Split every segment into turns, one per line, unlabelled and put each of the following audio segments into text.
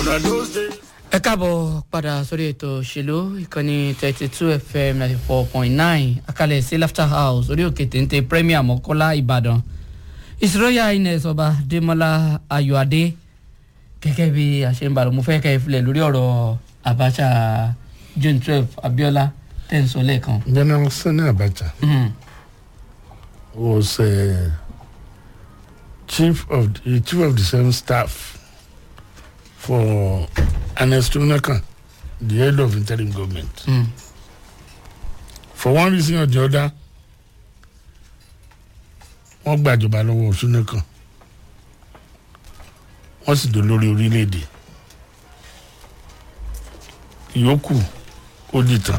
ẹ káàbọ̀ padà sórí ètò òṣèlú ìkànnì thirty two fm ninety four point nine akalẹ̀ sí laughter house orí òkè téńté premier mọ́kọ́lá ìbàdàn ìṣòroyà ines ọba démọlá ayọ̀adé gẹ́gẹ́ bí àṣẹ̀ǹbàlù mo fẹ́ kẹ́ ẹ filẹ̀ lórí ọ̀rọ̀ abacha june twelve abiola tẹ̀ ń sọ lẹ́ẹ̀kan.
General Sani Abacha
Mm.
was uh, chief of the chief of the seven staff for Ernest Unakan, the head of interim government.
Mm.
For one reason or the other, wọ́n gbàjọba lọ́wọ́ Unakan. Wọ́n sì dolórí orílẹ̀-èdè. Ìyókù ó dìtàn.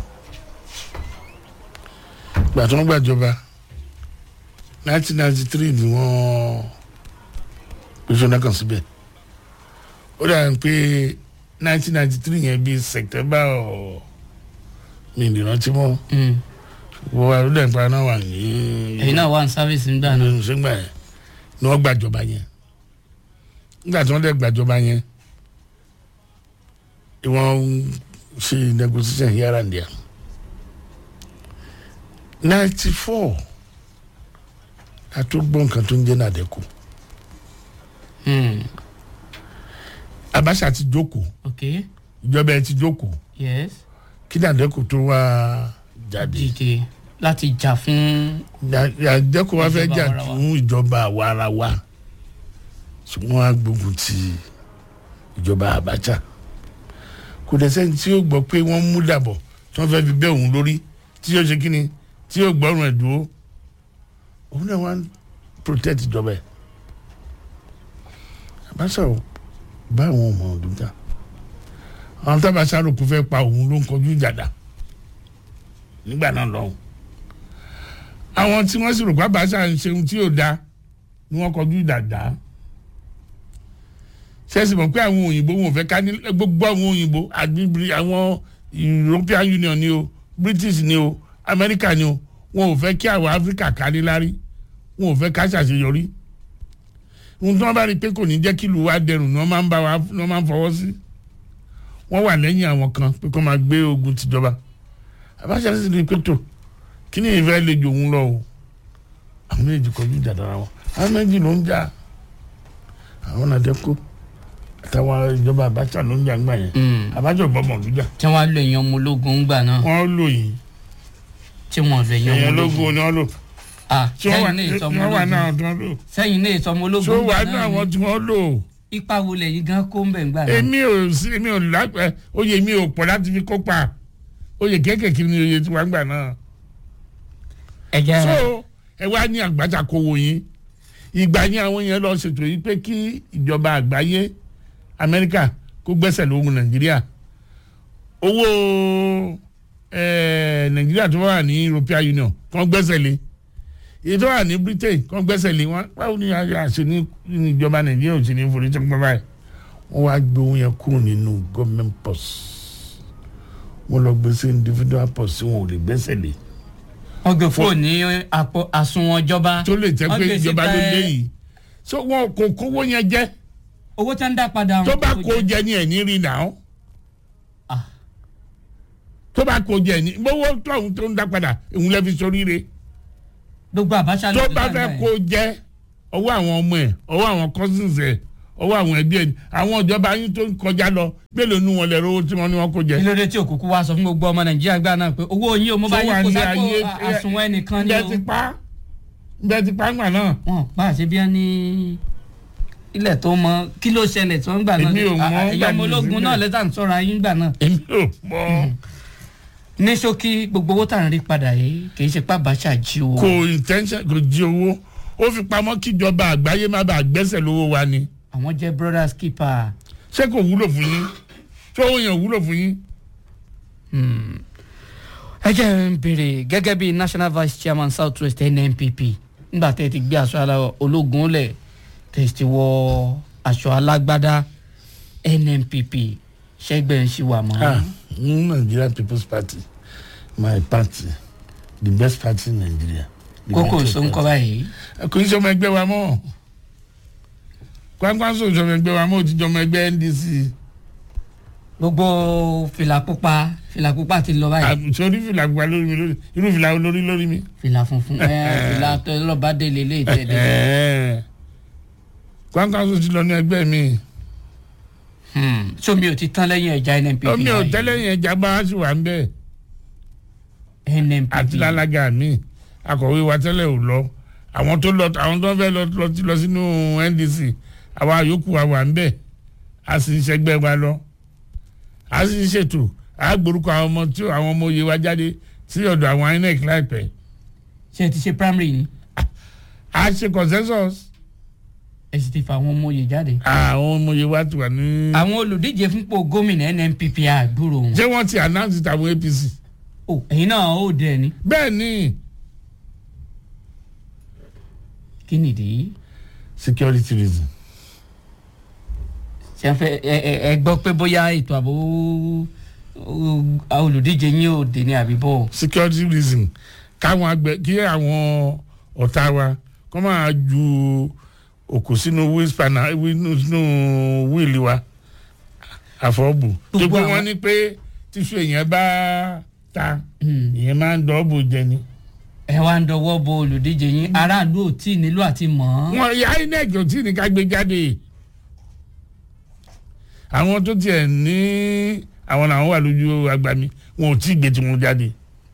Ìgbà tí wọ́n gbàjọba nineteen ninety three ni wọ́n pèsè Unakan síbẹ̀. Ó dàbí pé nineteen ninety three yẹn bíi September ọ̀ mi ìrántí mọ́
Mm.
wọ́n wá lóde nípa náà wà ní
ẹ̀yin náà wà ní sáfíìsì nígbà náà.
nínú sẹ́gbà yẹn ni wọ́n gbàjọba yẹn nígbà tí wọ́n dẹ̀ gbàjọba yẹn ni wọ́n ń ṣe negotiation here and there ninety four a tó gbọ́ nǹkan tó ń jẹ́ nàdẹ́kù
Mm.
Abacha ti jókòó
ok
ìjọba ẹ ti jókòó
yes
kí nàdẹ́kù tó wá jáde
dìde láti jà fún
nàdẹ́kù wá fẹ́
Ìjọba
jà
àwarawa.
fún ìjọba àwarawa ṣùgbọ́n wọ́n á gbógun ti ìjọba Abacha kò dẹ̀ sẹ́ni tí yóò gbọ́ pé wọ́n mú dàbọ̀ tí wọ́n fẹ́ fi bẹ́ òun lórí tí yóò ṣe kíni tí yóò gbọ́rùn ẹ̀ dúró òun náà wọ́n á protect ìjọba ẹ̀ Abacha ò bá àwọn ọmọ ọdún jà àwọn tábàṣà rò kó fẹ́ pa òun ló ń kọjú ìjàdá nígbà náà lọ́hùn àwọn tí wọ́n sì rò pé Abacha ń ṣe ohun tí yóò da ni wọ́n kọjú ìjàdá ṣẹ́sì mọ̀ pé àwọn òyìnbó wọn ò fẹ́ ká ní gbogbo àwọn òyìnbó àgbègbè àwọn European Union ni o British ni o America ni o wọn ò fẹ́ kí àwọn Africa ká ní lárí wọn ò fẹ́ ká ṣàṣeyọrí ohun tí wọ́n bá rí i pé kò ní jẹ́ kí ìlú wa dẹrùn ni wọ́n máa ń bá wa ni wọ́n máa ń fọwọ́ sí wọ́n wà lẹ́yìn àwọn kan pé kó máa gbé ogun tìjọba Abacha sì rí i pé tó kí ni ìfẹ́ lè jò òun lọ o àwọn méjì kọjú ìjà dára wọn àwọn méjì ló ń jà àwọn nàdẹ́kù àtàwọn ìjọba Abacha ló ń jà ńgbà yẹn
Mm.
Abacha gbọmọ lójà
tí wọ́n á lo èèyàn ọmọ ológun ńgbà náà
wọ́n lò yìí
tí wọ́n fẹ́ yan
èèyàn
ọmọ
lógún
ológun
ni wọ́n lò
ah
tí wọ́n wà
sẹ́yìn náà ìsọmọ
wọ́n wà náà
ológun
tí wọ́n lò
sẹ́yìn náà ìsọmọ
tí
ológun
wọ́n wà
ńgbà
náà
náà
àwọn
ni
tí wọ́n lò
ipa wo lẹ́yìn gan kó ń bẹ̀ ńgbà náà.
èmi ò sí èmi ò lápẹ oyè mi ò pọ̀ láti fi kópa oyè kéékèèké ni oyè tí wọ́n gbà náà
ẹ jẹ́
so ẹ wá ní Abacha kó wo yín ìgbà yẹn àwọn yẹn lọ ṣètò yìí pé kí ìjọba àgbáyé Amẹ́ríkà kó gbẹ́sẹ̀ lóhun Nàìjíríà owó eh, Nàìjíríà tó wà ní European Union kàn gbẹ́sẹ̀ lé èyí tó wà ní Britain kàn gbẹ́sẹ̀ lé wọn báwo ni àṣẹ ní ní ìjọba Nàìjíríà ò sì ní forí tẹ́kọ̀ báyìí wọ́n wá gbé owó yẹn kúrò nínú government purse wọ́n lọ gbé sí individual purse tí wọn ò lè gbẹ́sẹ̀ lé
wọ́n gbé fóònù ní àpò àsùnwọ̀n ìjọba
tó lè jẹ́
Wọ́n
pé
gbé
ìjọba ló
síta,
dé
ẹ,
yìí so wọn kò kówó yẹn jẹ
owó tí wọ́n ń dá padà
tó
wọn
bá
kò
kó
jẹ́.
jẹ ní ẹ̀ní rí nà ó
Ah.
tó bá kó jẹ ní gbówó tóun tó ń dá padà òun lè fi soríire
gbogbo Abacha
tó
ló ti
bá
dá
fẹ́
ńgbà
kó
yẹn.
jẹ ọwọ́ àwọn ọmọ ẹ̀ ọwọ́ àwọn cousins ẹ̀ ọwọ́ àwọn ẹbí ẹ̀ àwọn ìjọba yín tó ń kọjá lọ mélòó nu wọn lè rówó tí wọ́n ní wọn kó jẹ.
kí ló dé tí òkùnkùn wa sọ fún gbogbo ọmọ Nàìjíríà gbà náà pé owó yín o mo bá
Tó
yín
wà
kó
ní
sápò
ayé-
à- àsùnwọ̀n ẹnìkan ni
bẹ́ẹ̀
o
ti pa bẹ́ẹ̀ ti pa ńgbà náà
wọn pa àṣẹ bí wọn ní ilẹ̀ tó mọ kí ló ṣẹlẹ̀ tí wọ́n gbà náà
Èmi ò mọ̀,
À-
gbà
ẹ̀yọ́ ọmọ
mí
ológun
síbẹ̀.
náà lẹ́tà ń sọ̀rọ̀ ayé ńgbà náà
èmi ò mọ̀
ní ṣókí gbogbo owó tá à ń rí padà yìí kì í ṣe pé Abacha jí o
kò intention kò jí owó ó fi pamọ́ kíjọba àgbáyé má bàa gbẹ́sẹ̀ lówó wa ni.
àwọn jẹ́ brothers keeper
ṣé kò wúlò fún yín ṣé owó yẹn wúlò fún yín.
ẹ jẹ́ ń béèrè gẹ́gẹ́ bí national vice chairman south west nnpp nígbà tẹ́ ẹ ti gbé aṣọ ala ológun lẹ̀ tẹ́ ẹ ti wọ aṣọ alágbádá nnpp ṣẹ́gbẹ́ ń ṣì wà mọ́.
ah ní Nigeria People's Party my party the best party in Nigeria. The
kókò
best
sọ ń kọ́
party.
báyìí
kò ní sọmọ ẹgbẹ́ wa mọ́ kwankwanso sọmọ ẹgbẹ́ wa mọ́ ó ti jọmọ ẹgbẹ́ NDC
gbogbo fìlà pupa fìlà pupa ti lọ báyìí
sórí fìlà gba lórí mi lórí irú fìlà olórí lórí mi.
fìlà funfun ẹ fìlà tọlọba délé lé ìtẹ̀dẹ̀
kwankanso ti lọ ní ẹgbẹ́ mi
sómi ò ti tán lẹ́yìn ẹja nnpp
omi ò
báyìí.
tẹ́lẹ̀ yẹn jábá sí wà ń bẹ́ẹ̀
nnpp
àti lálága mi akọ̀wé wa tẹ́lẹ̀ ò lọ àwọn tó lọ àwọn tó fẹ́ lọ lọ ti lọ sínú ndc àwa yòókù wa wà ń bẹ̀ a sì ń ṣẹgbẹ́ wa lọ a sì ń ṣètò a gbórúkọ àwọn ọmọ tí àwọn ọmọ òye wa jáde sí ọ̀dọ̀ àwọn inec láìpẹ́
ṣe ti ṣe primary ni
a ṣe consensus
ẹ sì ti fa àwọn ọmọ oyè jáde.
àwọn ọmọ òye wa ti wà ní.
àwọn olùdíje fúnpò gómìnà nnpp àgbúrò wọn.
ṣé wọ́n ti announce tàwọn apc
o ẹ̀yin náà ó dẹ̀ ni
bẹ́ẹ̀ ni
kí nìdí.
security reason
ṣe ń fẹ́ ẹ ẹ ẹ gbọ́ pé bóyá ètò ààbò ó- olùdíje yín ò dé ní àbíbọ̀.
security reason káwọn àgbẹ̀ kí àwọn ọ̀tá wa kọ́ máa ju òkú sínú wheel spanner wheel- sínú wíìlì wa àfọ́bù tó
Gbogbo
pé
àwọn-
wọ́n ní pé tíṣu èèyàn bá ta
Hmm.
ìyẹn máa ń dọ́ọ̀bù jẹ ni.
ẹ wá ń dọwọ́ bo olùdíje yín aráàlú ò tí ì nílò àti mọ̀ ọ́n.
wọn ya inec ò tí ní ká gbé jáde àwọn tó tiẹ̀ ní àwọn làwọn wà lójú agbami wọn ò tí ì gbé tiwọn jáde.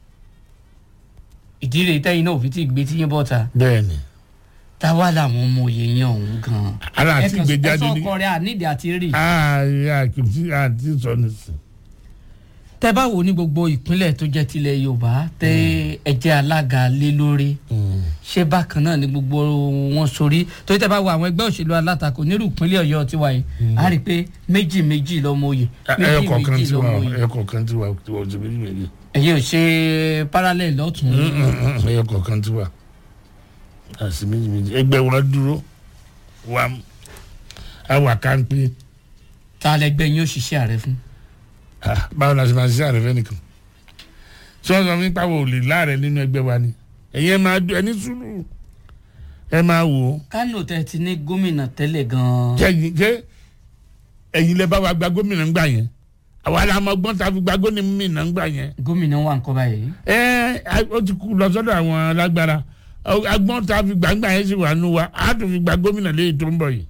ìdí rèé tẹ́yìn náà ò fi tí ì gbé tí yín bọ́ta.
bẹ́ẹ̀ni
táwa làwọn ọmọ òye yẹn ọ̀hún gan.
ara àti
ẹ
gbé
kàn
jáde
sọ
ní.
ọkọ rẹ àníìdí àti rì.
ààrẹ àkìtì àti sọnìsì.
tẹ bá wo ní gbogbo ìpínlẹ̀ tó jẹ́ tilẹ̀ yorùbá tẹ ẹjẹ́ alága lé lórí ṣé bákan náà ni gbogbo wọn sórí torí tẹ bá wo àwọn ẹgbẹ́ òṣèlú alátakò nírú ìpínlẹ̀ ọ̀yọ́ tiwa yìí a rí i pé méjì méjì lọ́mọ oyè
ẹyọ
méjì
kọ̀ọ̀kan
méjì
tí wà
lọ́mọ oyè
ẹyọ kọ̀ọ̀kan tí wà tí wà ọ̀sẹ̀ méjì méjì.
ẹ̀yin ò ṣe parallel lọ́tún
ẹyọ kọ̀ọ̀kan tí wà àti méjì méjì ẹgbẹ́ wọn dúró wà àwà kánpé
ta lẹgbẹ́ yín ó ṣiṣẹ́ ààrẹ fún
Ah, báwo la ṣe máa ṣiṣẹ́ àrẹ fẹ́nìkan tí wọ́n sọ fún pàwọ́ òlè láàrẹ nínú ẹgbẹ́ wa ni ẹ̀yin ẹ máa dún ẹni sùúrù ẹ máa wò ó
kánò tẹ ti ní gómìnà tẹ́lẹ̀ gan-an
jẹ́yìn jẹ́ ẹ̀yin lẹ bá wa gba gómìnà ńgbà yẹn àwa la mọ gbọ́n ta fi gba gómìnà ńgbà yẹn
gómìnà wà ń kọ́ báyìí
ẹ ẹ ó ti kú lọ sọ́dọ̀ àwọn alágbára Ọ- agbọ́n ta fi gbà ńgbà yẹn sì wà nù wa á tún fi gba gómìnà léyìí tó ń bọ̀ yìí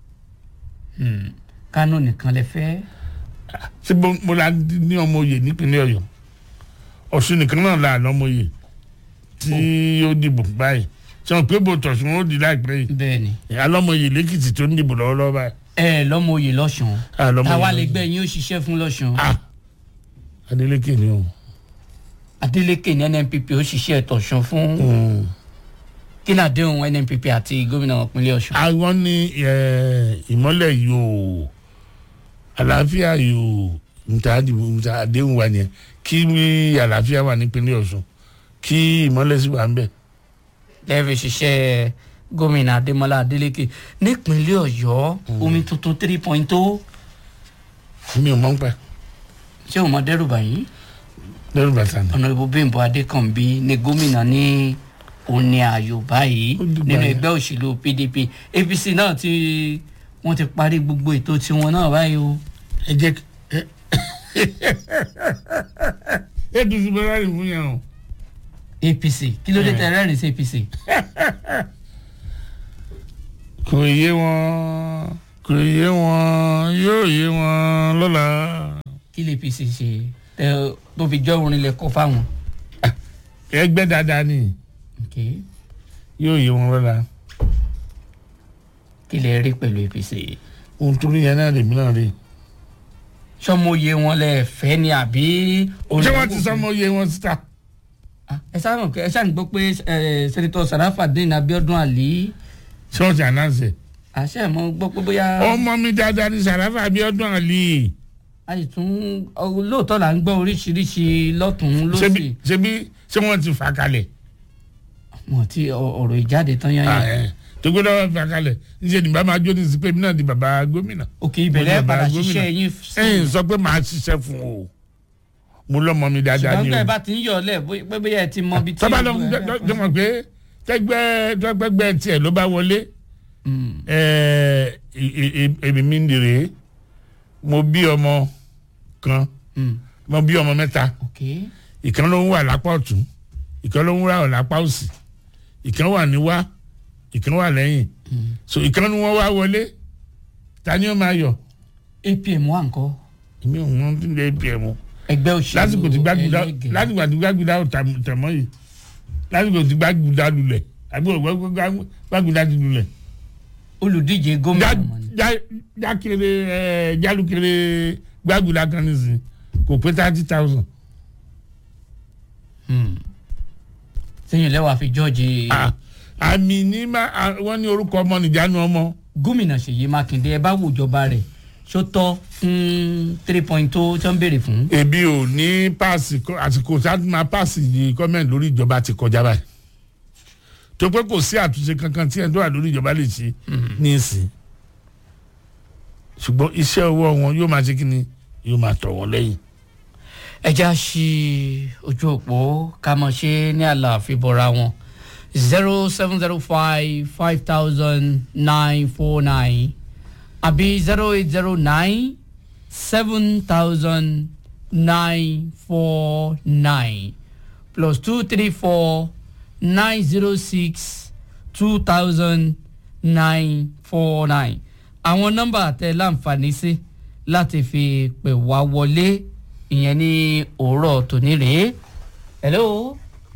kánò nìkan lẹ fẹ́
ṣé mo mo la ní ọmọ oyè nípínlẹ̀ ọ̀yọ́ ọ̀ṣun nìkan náà la àná ọmọ oyè tí ó dìbò báyìí ṣé wọn pé bò tọ̀sùn ó di láìpẹ́ yìí
bẹ́ẹ̀ ni
alọ́mọ oyè lẹ́kìtì tó ń dìbò lọ́wọ́lọ́wọ́ báyìí.
ẹ lọ́mọ oyè lọ́sùn
alọ́mọ
táwa
oyè
lẹgbẹ́ yín ó ṣiṣẹ́ fún lọ́sùn
ah adeleke ni o.
adeleke ní nnpp ó ṣiṣẹ́ tọ̀sùn fún kí ni àdéhùn nnpp àti gómìnà ìpínlẹ̀ ọ̀ṣun.
àwọn ní eh, ìmọ́lẹ̀ yóò àlàáfíà yóò nta àdìbò nta àdéhùn wa nìyẹn kí àlàáfíà wà nípínlẹ̀ ọ̀ṣun kí ìmọ́lẹ̀ sì wà ń bẹ̀.
lẹ́ẹ̀fẹ̀ ṣiṣẹ́ gómìnà adémọlá adélèké nípínlẹ̀ ọ̀yọ́ omi tuntun three point two
mi ò mọ̀ ń pẹ́
ṣé o mọ dẹ́rùbà yìí
lẹ́rù bàtà ni.
ọ̀nà ìbò bímbọ adékànbí ni gómìnà ní òní ààyò báyìí
Ó dìgbà
nínú
yẹn.
ẹgbẹ́ òṣèlú pdp apc náà ti wọ́n ti parí gbogbo ètò tiwọn náà báyìí o.
ẹ jẹ́ kí- ẹ ẹ tuntun bẹ́ẹ̀ láti fún yẹn o.
apc kí ló dé tẹ rẹ́rìn sí apc.
kò yé wọn kò yé wọn yóò yé wọn lọ́la.
kí lè apc ṣe tẹ tó fi jọ orin lẹ kọ fáwọn.
ẹgbẹ́ dáadáa ni
Okay.
yóò yé wọn lọ́la.
kí lè rí pẹ̀lú apc.
ohun tó rí yẹn náà lèmi náà rí.
sọmọye wọn lẹ fẹ́ ni àbí.
ṣé wọ́n ti sọmọ yé wọn síta.
Ah, ẹ sáà mọ̀ pé ẹ sáà ń gbọ́ pé ẹ sẹ́nitọ́ sarafadin abiodun ali
ṣé wọ́n ti ànánsẹ̀.
àṣẹ mọ̀ gbọ́ pé bóyá.
ọmọ mi dáadáa ní sàràfà abiodun ali.
a sì tún ọ, lóòótọ́ là ń gbọ́ oríṣiríṣi lọ́tún
ṣebí
lọ́sì
ṣebí ṣé wọ́n ti fà kalẹ̀.
wọn ti ọ- ọ̀rọ̀ ìjáde tán yán
Ah,
yán
eh. tó gbọ́dọ̀ wọ́n fà kalẹ̀ níṣẹ́ ní bá máa jó ní sí pé mi náà di bàbá gómìnà.
òkè ìbẹ̀rẹ̀
Mo ní bàbá
padà
gómìnà.
ṣiṣẹ́ yín
ẹ̀yin sọ pé màá ṣiṣẹ́ fún o mo lọ́mọ mi dáadáa
ṣùgbọ́n
ni
gbẹ́
o.
bá ti ń yọ̀ ọ́ lẹ̀ bóyá- pé bóyá ẹ ti mọ ibi tí.
tọ́ba lọ
ìlú ẹ-
jọmọ pé tẹgbẹ́ tẹgbẹ́ tiẹ̀ ló bá wọlé
Mm.
ẹ̀ẹ́ èmi mi ń dèrè mo bí ọmọ kan
Mm.
mo bí ọmọ mẹ́ta
ok
ìkan ló ń wà lápá ọ̀tún ìkan ló ń wà lápá òsì ìkan wà níwá ìkan wà lẹ́yìn so ìkan ni wọ́n wá wọlé ta ni ó máa yọ
apm wà ńkọ́
èmi ò mọ tí ń lé apm o
ẹgbẹ́ òṣèlú
lásìkò tí gbàgùdà
ẹlẹ́gẹ̀ẹ́.
lásìkò tí gbàgùdà ò tà- tẹ̀mọ́ yìí lásìkò tí gbàgùdà lulẹ̀ àbí ògbà gbàgùdà ti lulẹ̀
olùdíje gómìnà mọ̀ ni.
jákèrè ẹ jálùkèrè gbàgùdà kan nìsín kò pé thirty thousand.
sẹ́yìn lẹ́wọ̀ àfi george
àmì ní má à, wọ́n ní orúkọ ọmọ nìjánu ọmọ
gómìnà ṣèyí mákindé ẹ bá wò ìjọba rẹ̀ ṣó tọ́ fún three point tó tó ń béèrè fún.
ebi ò ní páàsì kọ- àsìkò tí a ti máa páàsì yìí gọ́ọ̀mẹ̀ntì lórí ìjọba ti kọjá báyìí tó pé kò sí àtúnṣe kankan tí ẹni tó wà lórí ìjọba lè ṣe ní ìsìn ṣùgbọ́n iṣẹ́ ọwọ́ wọn yóò máa ṣe kí ni yóò máa tọ̀ wọ́n lẹ́yìn.
ẹ já sí ojú òpó ká mọ̀ ṣe ní àlàáfíà bọ̀ra wọn zero seven zero five five thousand nine four nine àbí zero eight zero nine seven thousand nine four nine plus two three four nine zero six two thousand nine four nine àwọn nọ́mbà tẹ láǹfààní sí láti fi pè wá wọlé ìyẹn ní òwúrọ̀ tòní rèé. hello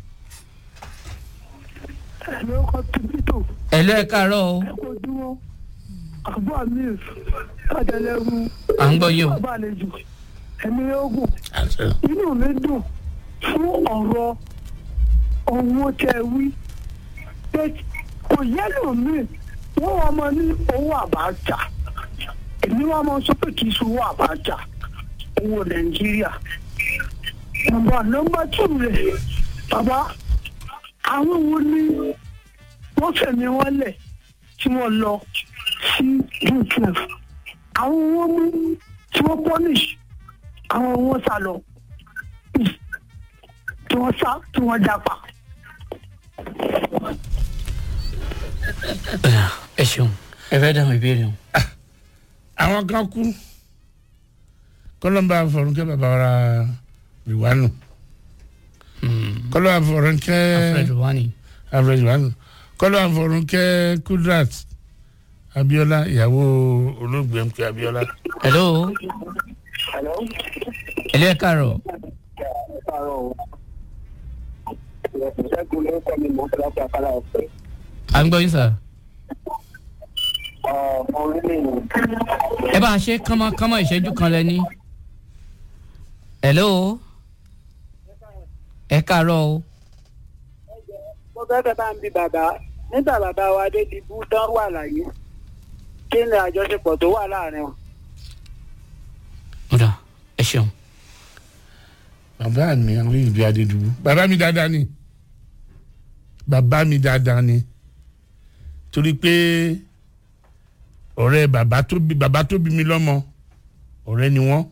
ẹ̀mí ọkọ̀ tìbítò
hello ẹ káàárọ̀ o
ẹ̀kọ́ dúró àbúrò amir adẹlẹ́rú
à ń gbọ́ yín o.
bàbá àlejò ẹ̀mí ogun
àṣẹ.
inú mi dùn fún ọ̀rọ̀ owó tẹ wí pé kò yẹ́lò mi wọ́n wá mọ ní owó àbájá èmi wá mọ sọ pé kì í ṣe owó àbájá owó nàìjíríà nọ́mbà nọ́mbà tù rẹ̀ bàbá àwọn wo ni wọ́n fẹ̀mí wọn lẹ̀ tí wọ́n lọ sí june twelve àwọn wọn mú tí wọ́n punish àwọn wọn sá lọ tí wọ́n sá tí wọ́n jápa.
ẹ ṣeun ẹ fẹ́ dáhùn ìbéèrè o.
àwọn kan kú kọlọmba fọrùnkẹ bàbá wa rìwánu kọlọmba fọrùnkẹ
alfred wani.
alfred rìwánu kọlọmba fọrùnkẹ kudrat abiola ìyàwó olóògbé mk abiola.
hello
Hello.
hello ẹ káàárọ̀
Ṣẹ́gun ló kọ́ mi mọ́ láti afárá ọ̀fẹ́.
à ń gbọ́ yín sà.
Ọmọ orílẹ̀-èdè
ẹ bá a ṣe kánmọ́kánmọ́ ìṣẹ́jú kan lẹ́ni. hello ẹ káàárọ̀ o.
mo fẹ́ fẹ́ bá ń bi bàbá nígbà bàbá wa dé di bú tán wà láyé kí ni àjọṣepọ̀ tó wà láàrin wọn.
ọ̀dà ẹ ṣeun.
bàbá mi àwọn ìbí adédùbú bàbá mi dáadáa ni bàbá mi dáadáa ni torí pé ọ̀rẹ́ bàbá tó bí bàbá tó bí mi lọ́mọ ọ̀rẹ́ ni wọ́n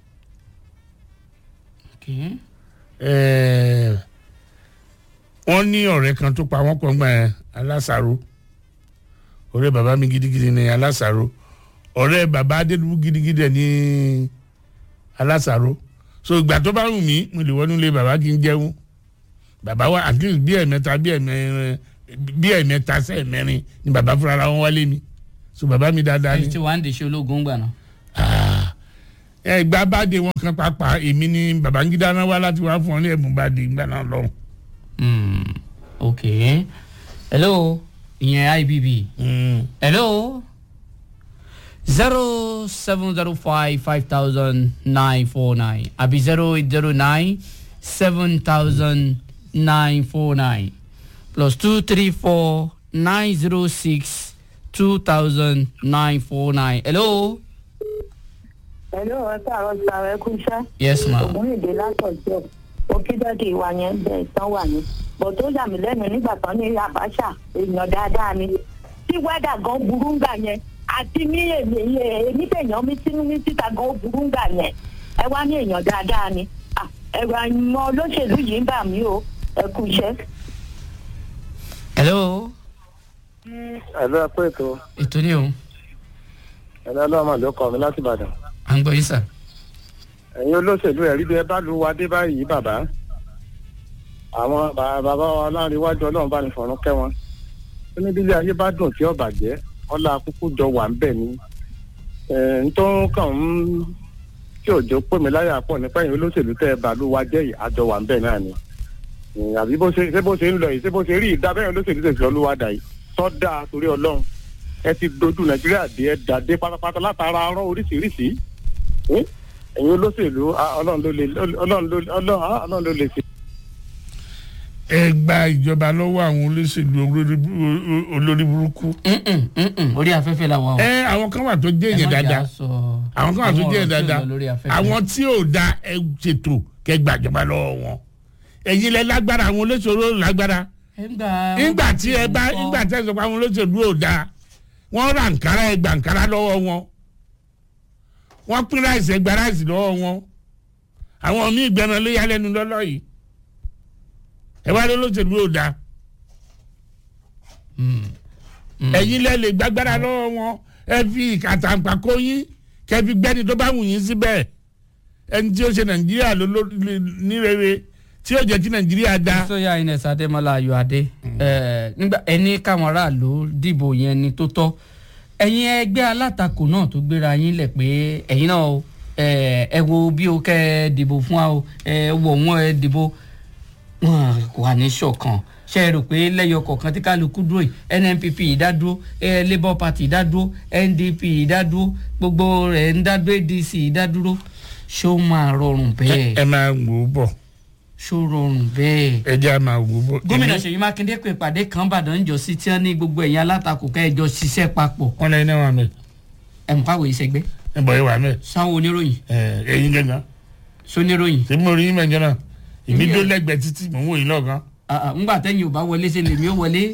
Okay.
ẹ̀ẹ́, wọ́n ní ọ̀rẹ́ kan tó pa wọ́n pọ̀ gbà yẹn alásàrò ọ̀rẹ́ bàbá mi gidigidi ni alásàrò ọ̀rẹ́ bàbá adédùbú gidigidi ẹ̀ ní alásàrò so ìgbà tó bá wù mí mo lè wọnú ilé bàbá kí n jẹun bàbá wa at least bí ẹ̀mẹ́ta bí ẹ̀mẹ́rin bí ẹ̀mẹ́ta sí ẹ̀mẹ́rin ni bàbá fúnra ra wọn wálé mi so bàbá mi dáadáa
ẹni
ni
tí wàá ń dèṣe ológun gbà náà.
Ah, ẹ ìgbà báde wọn kan pàápàá èmi ni Babangida náà wá láti wá fún ọ ní ẹ̀bùn báde ìgbà náà lọ́hùn.
Hmm, ok hello ìyẹn ibb
Mm.
hello zero seven zero five five thousand nine four nine àbí zero eight zero nine seven thousand nine four nine plus two three four nine zero six two thousand nine four nine hello
pẹ̀lú ọ̀rọ̀ sàrọ̀ sàrọ̀ ẹkú iṣẹ́
yes ma
ògúnrìndé látọ̀jọ́ òkèdọ́dì ìwà yẹn bẹ́ẹ̀ tán wà ní. bọ̀ tó yà mí lẹ́nu nígbà tán ní Abacha èèyàn dáadáa ni. tí wẹ́dà gan burú ń gbà yẹn àti ní èmi èmi tèèyàn mi sínú mi síta gan burú ń gbà yẹn ẹ wá ní èèyàn dáadáa ni. Ah, ẹ̀rọ àyùmọ̀ olóṣèlú yìí ń bà mí o ẹkú iṣẹ́.
hello
ẹ̀lú ẹ̀kọ́ ètò
ètò ni o
ẹ̀lú ọlọ́mọ ló kọ́ mi láti Ìbàdàn.
à ń gbọ́ yín sà.
ẹ̀yin olóṣèlú ẹ̀rí bí ẹ bá lu wa dé báyìí bàbá àwọn bà- bàbá wa láàrin iwájú ọlọ́run bá ní fọ̀rún kẹ́ wọn ó ní bílé ayé bá dùn tí ó bàjẹ́ ọlá akúkú jọ wà ń bẹ̀ ni ẹ̀ ń tó kàn ń tí òjò pè mí láyà pọ̀ nípa ẹ̀yin olóṣèlú tẹ́ ẹ bá lu wa jẹ́ yìí àjọ wà ń bẹ̀ náà ni Ẹ̀, àbí bó ṣe ṣé bó ṣe ń lọ yìí ṣé bó ṣe rí ìdá bẹ́ẹ̀ olóṣèlú tẹ̀sí ọlúwadà yìí tọ́ dáa torí ọlọ́run ẹ ti dojú nàìjíríà dé ẹ dàdé pátápátá látara arán oríṣiríṣi Ẹ̀, ẹ̀yin olóṣèlú ah, ọlọ́run ló lè ọlọ́run ló ọlọ́run ah, ọlọ́run ló lè ṣe.
ẹ gba ìjọba lọ́wọ́ àwọn olóṣèlú olórí bú- olórí burúkú.
Mm-mm, mm-mm, orí afẹ́fẹ́ la wà o.
ẹ àwọn kan wà tó jẹ́
Ẹ
èèyàn
má jà
dáadáa
sọ
àwọn kan wà tó
àwọn
jẹ́
ọ̀rọ̀
èèyàn
tí ò
dáadáa
lọ lórí afẹ́fẹ́.
àwọn tí ò da ẹ ṣètò kẹ́ gbàjọba lọ́wọ́ wọn ẹ̀yin lẹ lágbára àwọn olóṣèlú ò lágbára
ẹ ń gbà
nígbà tí ẹ bá nígbà tí ẹ sọ pé àwọn olóṣèlú ò da wọ́n ra nkárá ẹ gbà nkárá lọ́wọ́ wọn wọ́n pín ráìsì ẹ gba ráìsì lọ́wọ́ wọn àwọn míì gbẹran ló yá lẹ́nu lọ́lọ́ yìí ẹ wá lólóṣèlú ò da ẹ̀yin lẹ lè gbàgbára lọ́wọ́ wọn ẹ fi ìkàtàǹpà kó yín kẹ́ fi gbẹ́ni tó bá wù yín síbẹ̀ ẹni tí ó ṣe nàìjíríà ló ló ní rere tí ó jẹ́ kí nàìjíríà da
sọyà ines adémọlá ayọ̀adé ẹ, nígbà ẹni káwọn aráàlú dìbò yẹn ni tó tọ́ ẹ̀yin ẹgbẹ́ alátakò náà tó gbéra yín lẹ̀ pé ẹ̀yin náà o, ẹ ẹ wo bí o kẹ́ ẹ dìbò fún wa o ẹ wọ̀ wọ́n ẹ dìbò wọn kò wà ní ṣọ̀kan ṣe é rò pé lẹ́yọ kọ̀ọ̀kan tí kálukú dúró yìí nnpp ìdádúró ẹ labour party ìdádúró ndp ìdádúró gbogbo rẹ̀ ń dádúró adc ìdádúró ṣó máa rọrùn bẹ́ẹ̀
ẹ máa wò ó bọ̀
ṣó rọrùn bẹ́ẹ̀
ẹ jẹ́ à máa wò ó bọ̀.
gómìnà
Èmi-
ṣèyí mákindé pé ìpàdé kan bàdàn ń jọ sí tí wọn ní gbogbo ẹ̀yìn alátakò kẹjọ ṣiṣẹ́ papọ̀
wọn lẹ́yìn náà wà mẹ́
ẹ̀mú káwé ìṣẹ́gbẹ́
ẹ bọ̀ ẹ wà mẹ́
sanwó oníròyìn
ẹ ẹyin gẹ́gàn
soníròyìn
ṣé mo rí yín mẹ́jọ náà èmi
Èmi
dó
ò-
lẹ́gbẹ̀ẹ́ títí mò ń wò yín lọ́ọ̀kan
Ah, ah, ńgbà tẹ́yìn ò bá wọlé ṣe lèmi ó wọlé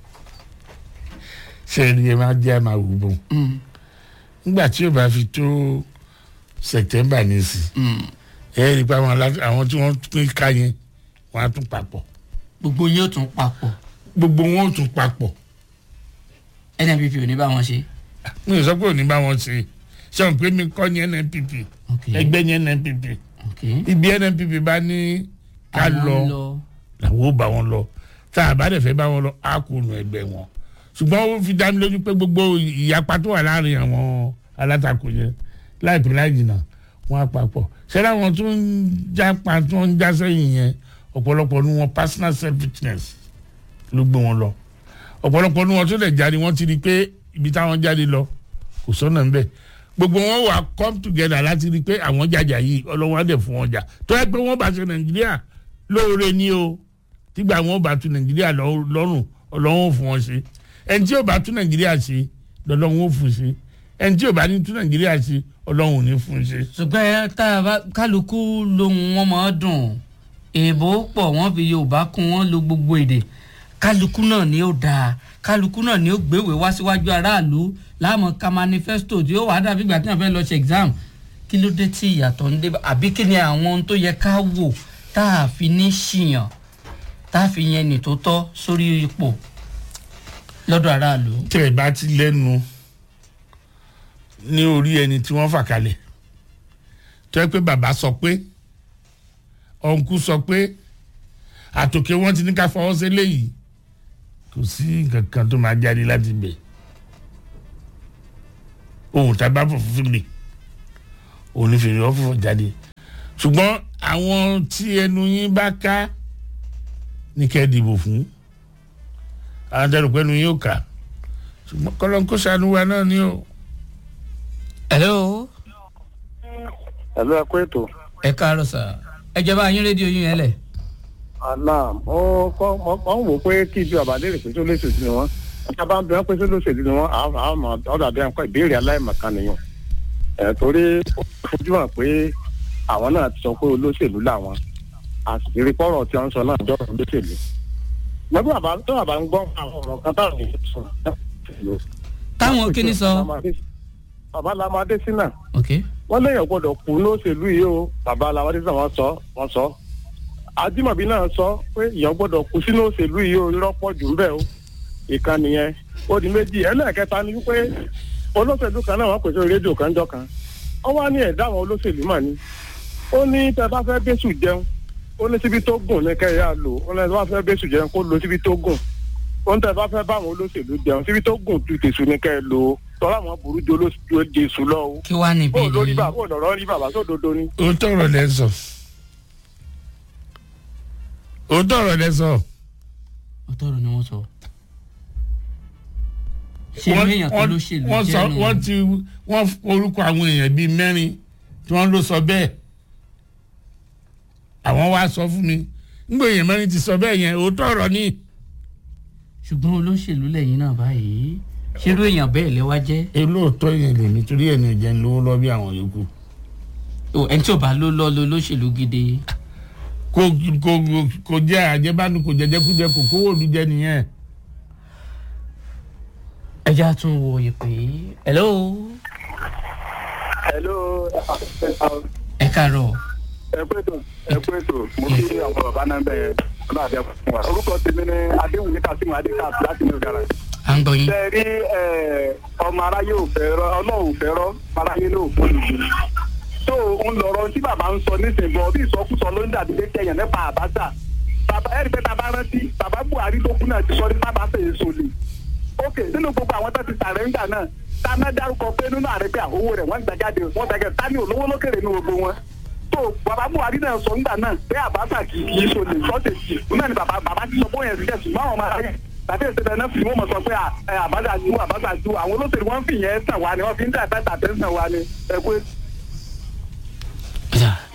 ṣé ẹ ní ẹ máa jẹ́ à máa wò ó bọ̀
Mm,
nígbà tí yóò bá fi tó sẹ̀tẹ́mbà ní sí
mm.
ẹ rí i pé àwọn alá- àwọn tí wọ́n pín ká yẹn wọ́n á tún papọ̀
gbogbo yín ó tún papọ̀
gbogbo wọn ó tún papọ̀
nnpp ò ní bá wọn ṣe.
mi ò sọ pé òní bá wọn ṣe ṣé wọn pé mi kọ́ ní nnpp
ok
ẹgbẹ́ ní nnpp
ok
ibi nnpp bá ní ká
Àwọn
lọ
ń lọ
làwọn ò bá wọn lọ tá a bá dẹ̀ fẹ́ bá wọn lọ á kó nu ẹgbẹ́ wọn ṣùgbọ́n ó fi dá mi lójú pé gbogbo ìyapa tó wà láàrin àwọn alátakò yẹn láìpẹ́ láì jìnnà wọn á papọ̀ ṣẹlẹ̀ àwọn tó ń já pa tó ń já sẹ́yìn yẹn ọ̀pọ̀lọpọ̀ nu wọn personal selfishness ló gbé wọn lọ ọ̀pọ̀lọpọ̀ nu wọn tó dẹ̀ jáde wọ́n ti rí i pé ibi táwọn jáde lọ kò sọ́nà ńbẹ̀ gbogbo wọn wà come together láti rí i pé àwọn jàjà yìí ọlọ́wọ́n á dẹ̀ fún wọn jà tó yẹ pé wọ́n bá ṣe nàìjíríà lóore ni o tígbà wọn bá tu nàìjíríà lọ- lọ́rùn ọlọ́wọ́n ò fún wọn ṣe ẹni tí ò bá tu nàìjíríà ṣe lọ́lọ́wọ́n ò fún ṣe ẹni tí ò bá ní tu nàìjíríà ṣe ọlọ́wọ́n ò ní fún ṣe.
ṣùgbọ́n ẹ tá a bá kálukú lohun wọn máa dùn èèbó pọ̀ wọ́n fi yorùbá kún wọ́n lo gbogbo èdè kálukú náà ni ó dáa kálukú náà ni ó gbéwèé wá síwájú aráàlú láàmú ka manifesto tí ó wàá dàbí ìgbà tí wọ́n fẹ́ lọ ṣe exam kí ló dé tí ìyàtọ̀ ń dé bá àbí kí ni àwọn ohun tó yẹ ká wò tá a fi ní ṣìyàn tá a fi yẹn nì tó tọ́ sórí ipò lọ́dọ̀ aráàlú.
tẹ́ ẹ bá ti lẹ́nu ní orí ẹni tí wọ́n fà kalẹ̀ tó yẹ pé bàbá sọ pé ọ̀nkú sọ pé àtòkè wọn ti ní ká fọwọ́ sí léyìí kò sí nǹkan kan tó máa jáde láti bẹ̀ ohun tá a bá fọ̀ fún mi òun ní fèrè ọ̀fọ̀ jáde ṣùgbọ́n àwọn tí ẹnu yín bá ká ní kẹ́ ẹ dìbò fún àwọn tẹ́lẹ̀ pẹ́nu yín ò ká ṣùgbọ́n kọ́lọ́n kó ṣàánú wa náà ni o.
hello
ẹ̀lú ẹ̀kú ètò
ẹ káàárọ̀ sà ẹ jẹ́ bá yín rédíò yín yẹn lẹ̀.
àná ó kọ́ mọ́ ń wò pé kí ibi àbá lè rè pé tó lóṣèlú ni wọ́n ọjà bá ń bẹ wọ́n pé tó lóṣèlú ni wọ́n àmọ́ ọ̀dà bí wọn ìbéèrè aláìmọ̀kan nìyẹn ẹ̀ torí ó fojú hàn pé àwọn náà ti sọ pé olóṣèlú làwọn àṣírí pọ́rọ̀ tí wọ́n sọ náà jọ olóṣèlú lọ́dún àbá tó àbá ń gbọ́ àwọn ọ̀rọ̀ kan táwọn èèyàn sọ
táwọn kíní sọ.
bàbá lamadé sínà
ok
wọ́n léèyàn gbọ́dọ̀ kú lóṣèlú yìí o bàbá lamadé sínà wọ́n sọ wọ́n sọ ajímọ̀bí náà sọ pé èèyàn gbọ́dọ̀ kú sínú òṣèlú yìí o irọ́ pọ̀ jù ń bẹ̀ o ìkànnì yẹn ó di méjì ẹlẹ́ẹ̀kẹta ni wípé olóṣèlú kan náà wọ́n pèsè rédíò kan jọ kan wọ́n wá ní ẹ̀dá àwọn olóṣèlú mà ní ó ní tẹ bá fẹ́ bẹ́sù jẹun ó ní síbi tó gùn ní kẹ́yà lò ó ní tẹ bá fẹ́ bẹ́sù jẹun kó lo síbi tó gùn ó ní tẹ bá fẹ́ báwọn olóṣèlú jẹun síbi tó gùn ju tèṣù ní kẹ́ ẹ lò ó tọ́lá àwọn burú ju olóṣèlú jésù lọ o.
kí wàá níbí
bó lórí
yìí
bàbá bó lọ̀rọ̀ rí bàbá sódodo ni.
òótọ́ ọ̀rọ̀ lẹ sọ òótọ́ ọ̀rọ̀ lẹ sọ
ọtọrọ ni wọn sọ ṣé irú èèyàn tó lóṣèlú
wọ́n sọ
jẹ́ nù
wọ́n ti wọ́n orúkọ àwọn èèyàn bíi mẹ́rin tí wọ́n ló sọ bẹ́ẹ̀ àwọn wá sọ fún mi nígbà èèyàn mẹ́rin ti sọ bẹ́ẹ̀ yẹn òótọ́ ọ̀rọ̀ ni
ṣùgbọ́n olóṣèlú lẹ́yìn náà báyìí ṣé irú èèyàn bẹ́ẹ̀ lẹ́wà jẹ́
olóòótọ́ yẹn lèmi torí ẹ̀ ní ìjẹun lówó lọ bí àwọn yòókù
o ẹni tí ò bá ló lọ lo olóṣèlú gidi
kò kò kò jẹ àjẹbánu kò jẹjẹkújẹ kò kówó òdu jẹ nìyẹn.
ẹja tún wo ìpè hello
hello
ẹ káàárọ̀
ẹ pé tó ẹ pé tó mo kí àwọn bàbá náà bẹ ọlọ́run àbẹ fún wa. orúkọ tèmi ni adéwùmí kasimu adékas láti new garage.
à ń gbọ́ yín
ṣe rí ọmọ aráyé ò fẹ́ rọ ọlọ́run ò fẹ́ rọ aráyé ló fún mi. tó ń lọ̀rọ̀ tí bàbá ń sọ nísìnyí bọ̀ bí ìsọkúsọ ló ń dàbí pé kẹyàn nípa àbáṣà. bàbá ẹ̀rí pé bàbá rántí bàbá buhari tó kú náà ti sọ ní bàbá fèyí sọlẹ̀. ok nínú gbogbo àwọn tó ti sàrẹ́ńgà náà táná dárúkọ pé nínú àrẹ́gbẹ́ àwòwò rẹ̀ wọ́n gbàjáde wọ́n gbàjáde tani olówó lókèrè ní gbogbo wọn tó bàbá buhari náà sọ ńgbà náà pé àbáṣà kì í so lè sọ́ọ̀tẹ̀ sí i náà ni bàbá bàbá ti sọ bóyá ẹ̀sìn kẹsùn máa wọn máa rẹ̀ tàbí ìṣẹ̀lẹ̀ náà fi wọ́n mọ̀ sọ pé àbáṣà ju àbáṣà ju àwọn olóṣèlú wọn fi yẹn tàn wá ni wọ́n fi ń tà bẹ́ẹ̀ tà bẹ́ẹ̀ tàn wá ni ẹ̀kú
ọjà